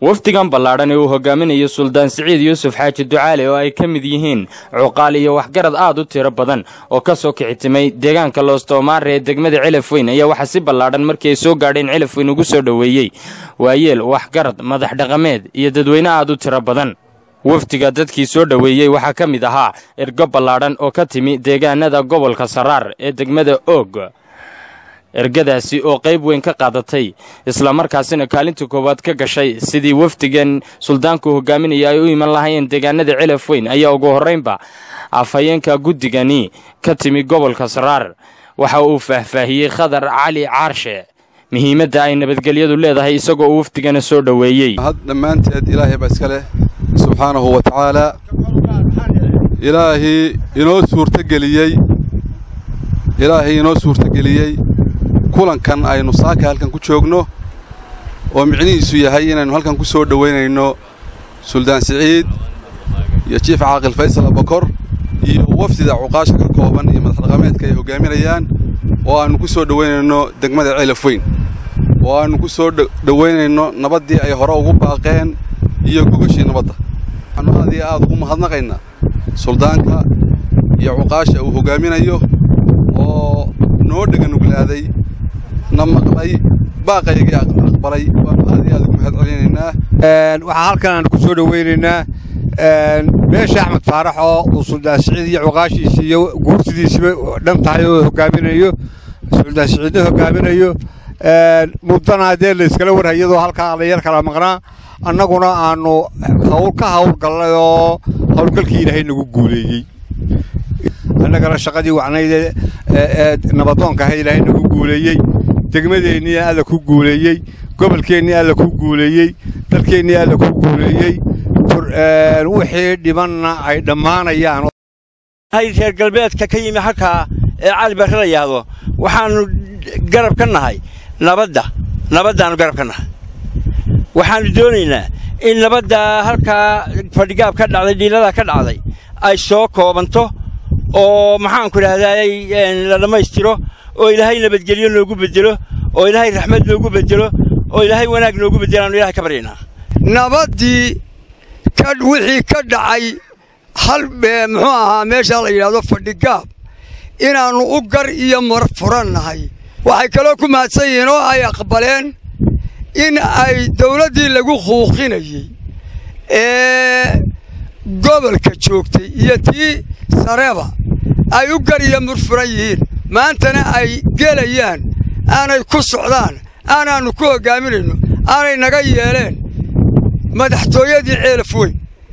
wafdigan ballaadhan ee uu hogaaminayo suldaan siciid yuusuf xaaji ducaale oo ay ka mid yihiin cuqaal iyo waxgarad aad u tiro badan oo ka soo kicitimay deegaanka loostoomaare ee degmada celafweyn ayaa waxaa si ballaadhan markii ay soo gaadheen celafweyn ugu soo dhoweeyey waayeel waxgarad madax dhaqameed iyo dadweyne aad u tiro badan wafdiga dadkii soo dhoweeyey waxaa ka mid ahaa ergo ballaadhan oo ka timi deegaanada gobolka saraar ee degmada oog ergadaasi oo qayb weyn ka qaadatay islamarkaasina kaalinta koowaad ka gashay sidii wafdigan suldaanku hogaaminaya ay u iman lahaayeen deegaanada celaf weyn ayaa ugu horraynba afhayeenka guddigani ka timi gobolka saraar waxa uu faahfaahiyey khadar cali caarshe muhiimadda ay nabadgelyadu leedahay isagoo uu wafdigana soo dhoweeyey had dhammaanteed ilaahay baa iska leh subxaanahu wa tacaalaa ilaahii inoo suurtageliyey ilaahay inoo suurtageliyey kulankan aynu saaka halkan ku joogno oo micnihiisu yahay inaynu halkan ku soo dhowaynayno suldaan siciid iyo jiif caaqil faysal abakor iyo wafdida cuqaasha ka kooban iyo madaxdhaqameedka ay hoggaaminayaan oo aannu ku soo dhowaynayno degmada ceelaf weyn oo aannu ku soo dhowaynayno nabaddii ay hore ugu baaqeen iyo gogashii nabadda waxaannu aad iyo aad ugu mahadnaqaynaa suldaanka iyo cuqaasha uu hoggaaminayo oo noo dheganuglaaday na maqlay baaqaygii aqbalay waannu aad iyo aad ugu mahad celinaynaa waxaa halkan aan ku soo dhowaynaynaa meesha axmed faarax oo uu suldaan siciid iyo cuqaashiisi iyo guurtidiisiba dhan tahay oo hoggaaminayo suldaan siciidna hoggaaminayo muddana haddee layskala warhay iyadoo halkaa layar kala maqnaa annaguna aannu hawl ka hawlgallay oo hawlgalkii ilaahay nagu guuleeyey annagana shaqadii wacnayd ee nabadoonka aha ilaahay nagu guuleeyey degmadeennii alla ku guuleeyey gobolkeennii alla ku guuleeyey dalkeennii alla ku guuleeyey wixii dhimanna ay dhammaanayaan reer galbeedka ka yimi halkaa ee cali barre la yidhaahdo waxaannu garab ka nahay nabadda nabaddaannu garab ka nahay waxaannu doonaynaa in nabaddaa halkaa fadhigaab ka dhacday dhiiladaa ka dhacday ay soo koobanto oo maxaanku idhahdaay la dhammaystiro oo ilaahay nabadgelyo noogu beddelo oo ilaahay raxmad noogu beddelo oo ilaahay wanaag noogu beddelo aanu ilahay ka baryaynaa nabaddii wixii ka dhacay hal muxuu ahaa meeshaa la yidhahdo fadhigaab inaannu u gar iyo mar furannahay waxay kaloo ku mahadsan yihiin oo ay aqbaleen in ay dawladdii lagu quuqinayey ee gobolka joogtay iyo tii sareba ay u gar iyo mur furan yihiin maantana ay gelayaan aanay ku socdaan aanaannu ku hoggaaminayno aanay naga yeeleen madaxtooyadii ceelaf weyn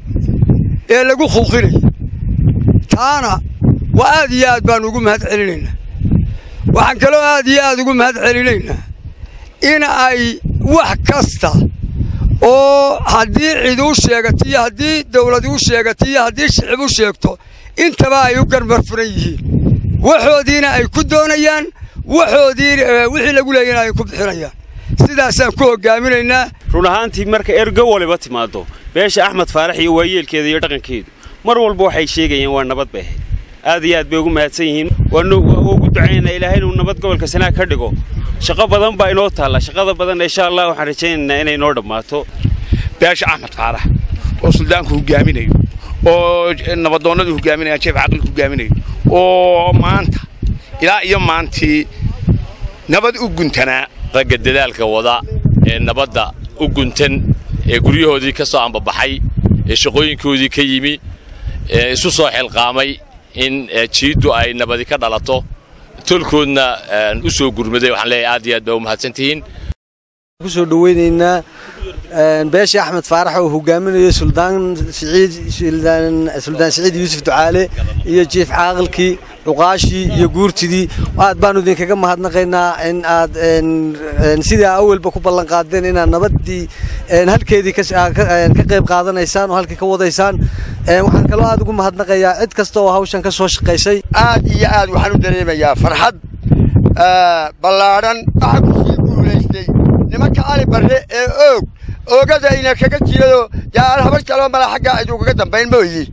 ee lagu quuqinayay taana waa aad iyo aad baannu ugu mahad celinaynaa waxaan kaloo aad iyo aad ugu mahad celinaynaa in ay wax kasta oo haddii cid u sheegato iyo haddii dawlad u sheegato iyo haddii shicib u sheegto intaba ay u garmar furan yihiin waxoodiina ay ku doonayaan waxoodii wixii lagu leeyana ay ku bixinayaan sidaasaan ku hoggaaminaynaa run ahaantii marka ergo waliba timaaddo beesha axmed faarax iyo waayeelkeeda iyo dhaqankeedu mar walba waxay sheegayeen waa nabad bay ahayd aad iyo aad bay ugu mahadsan yihiin waa ugu ducaynaynaa ilaahay inuu nabad gobolka sanaag ka dhigo shaqo badan baa inoo taalla shaqada badanna insha allah waxaan rajaynaynaa inay noo dhammaato beesha axmed faarax oo suldaanku hoggaaminayo oo nabadoonnadu hoggaaminayaan jeef caqilku hoggaaminayo oo maanta ilaa iyo maantii nabad u guntanaa ragga dadaalka wada ee nabadda u guntan ee guryahoodii ka soo ambabaxay ee shaqooyinkoodii ka yimi ee isu soo xilqaamay in jiiddu ay nabadi ka dhalato tolkoodna u soo gurmaday waxaan leeyahay aad iyo aad baa u mahadsantihiin ku soo dhowaynaynaa beesha axmed faarax oo hogaaminayo suldaan siciid suldaan siciid yuusuf ducaale iyo jiif caaqilkii cuqaashii iyo guurtidii aad baanu idinkaga mahadnaqaynaa in aad sidaa awalba ku ballan qaadeen inaad nabaddii halkeedii ka qayb qaadanaysaan oo halkii ka wadaysaan waxaan kaloo aad ugu mahadnaqayaa cid kasta oo hawshan ka soo shaqaysay aad iyo aad waxaan u dareemayaa farxad ballaadhan waxaa ku sii guulaystay nimanka cali barre ee oog oogadayna kaga jirado yaal habar kaloo mala xaggaa iduugaga dambayn mooyi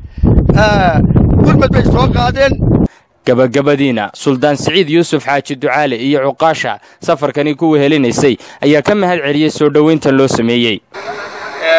gurmad bay soo qaadeen gabagabadiina suldaan siciid yuusuf xaaji ducaale iyo cuqaasha safarkani ku wehelinaysay ayaa ka mahad celiyey soo dhowayntan loo sameeyey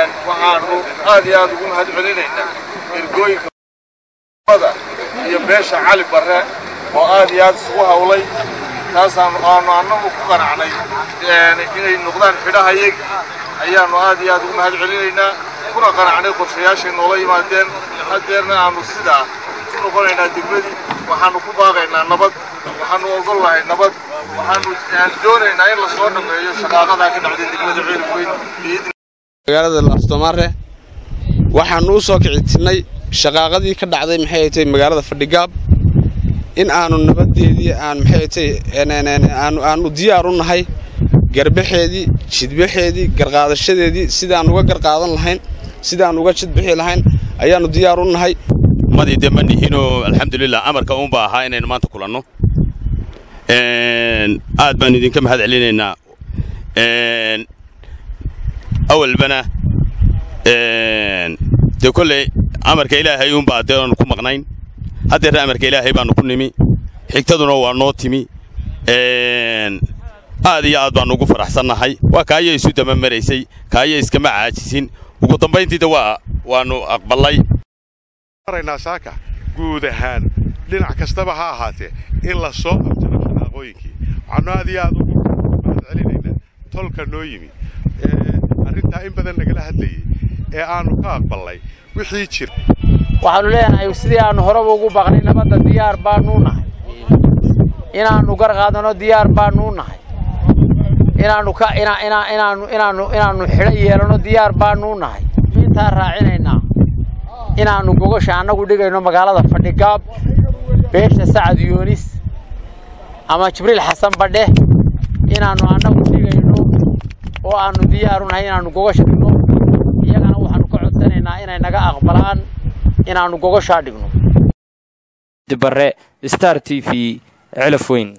aad iyo aad ugu mahad celinaynaa ergooyinka iyo beesha cali barre oo aad iyo aad isugu hawlay taasaanu aanu annagu ku qanacnay inay noqdaan xidhahayagi ayaannu aad iyo aad ugu mahad celinaynaa kuna qanacnay qorshayaashay noola yimaadeen haddeerna aanu sidaa ku noqonaynaa degmadii waxaannu ku baaqaynaa nabad waxaannu ogol lahay nabad waxaannu doonaynaa in lasoo dhammeeyo shaqaaqadaa ka dhacday degmada ceelweyn magaalada laastomaare waxaannu u soo kicitinnay shaqaaqadii ka dhacday maxay tay magaalada fadhigaab in aanu nabadeedii aan maxay tay aanu diyaar u nahay garbaxeedii jidbaxeedii garqaadashadeedii sidaan uga garqaadan lahayn sidaan uga jidbixi lahayn ayaannu diyaar u nahay madii dee ma nihinoo alxamdulilah amarka uunba ahaa inaynu maanta kulanno aad baanu idinka mahad celinaynaa awalbana dee kolley amarka ilaahay uunbaa dee aanu ku maqnayn haddeerna amarka ilaahay baanu ku nimi xigtaduna waa noo timi aad iyo aad baannu ugu faraxsannahay waa kaaya isu daba maraysay kaaya iskama caajisin ugu dambayntiida waa waannu aqballay maraynaa saaka guud ahaan dhinac kastaba ha ahaatee in la soo abjaro shaqaaqooyinkii waxaannu aad iyo aad ugu mahad celinaynaa tolka noo yimi arrintaa in badan nagala hadlayey ee aannu ka aqballay wixii jira waxaannu leenahay sidii aannu horeba ugu baqnay nabadda diyaar baannuu nahay inaannu gar qaadano diyaar baannuu nahay inaannu ka inaannu inaannu inaannu xidho yeelanno diyaar baannuu nahay intaa raacinaynaa inaannu gogosha annagu dhigayno magaalada fadhigaab beesha sacad yoonis ama jibriil xasan badhe inaannu annagu dhigayno oo aannu diyaaru nahay inaannu gogosha dhigno iyagana waxaannu ka codsanaynaa inay naga aqbalaan inaannu gogoshaa dhigno dibare star t v celaf weyn